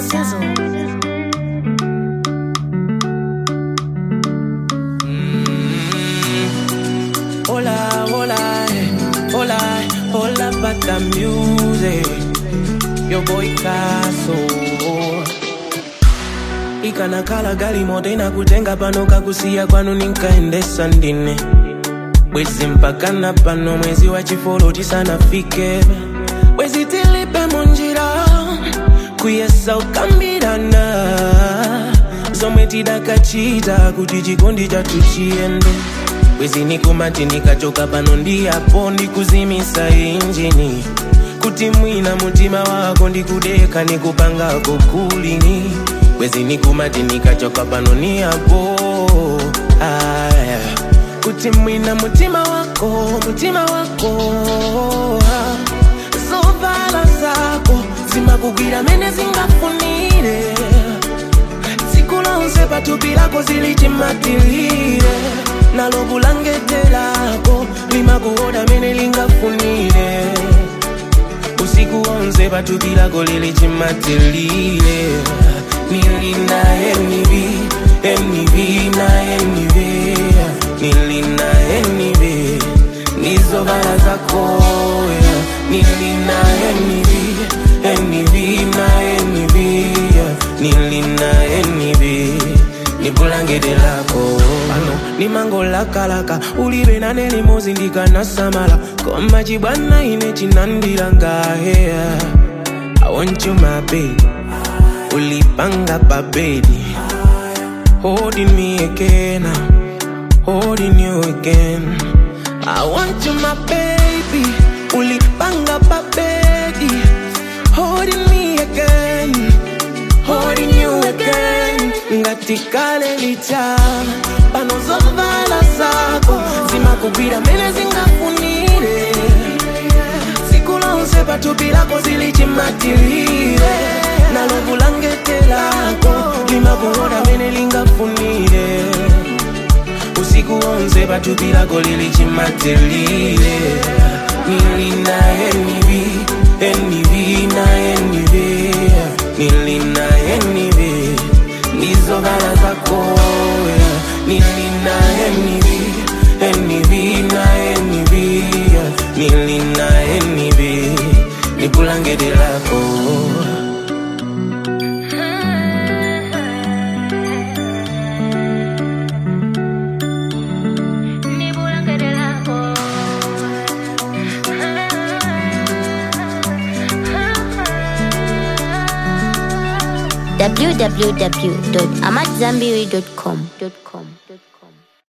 Sizzle. Hola, hola, eh, hola, hola, bata music. Yo boy Kaso. ikanakhala gali moto inakutenga pano kakusiya kwanu ninkaendesa ndine bwezi mpakana pano mwezi wa chifolo tisanafike bwezi tilipe munjira kuyesa ukambirana zomwe tidakachita kuti chikondi chathu chiyende bwezi nikumati ndikachoka pano ndiyapo ndikuzimisa injini kuti mwina mutima wako ndikudeka nikupangako kulini bwezi nikumati nikachoka pano niyapo aya kuti mwina mutima wako mutima wako ah. zovala zako zimakugwira mene zingafunire tsiku lonse pathupi lako zilichimatilire nalo bulangete lako limakuoda mene lingafunire usiku wonse pathupi lako lilichimatilire nilina enivi enivi na enivi nilina enivi nizovala zako nilina enivi enivi na enivi nilina enivi nibulangete lako pano nimangolakalaka ulibe nane limozi ndikanasamala koma chibwana ine chinandilangaheya I want you my baby ulipanga pabedi holding me again holding you again I want you my baby ulipanga pabedi holding me again holding you again ngatikale licha pano zovala zako zimakugwira mene zingafunire tsiku lonse pathupi lako zilichimatilire nalo bulangete lako limakuoda mene lingafunire usiku wonse pathupi lako lilichimatilire nilina enivi enivi na enivi nilina enivi nizovala zako nilina enivi enivi na enivi nilina enivi nibulangete lako www.amatzambiri.com.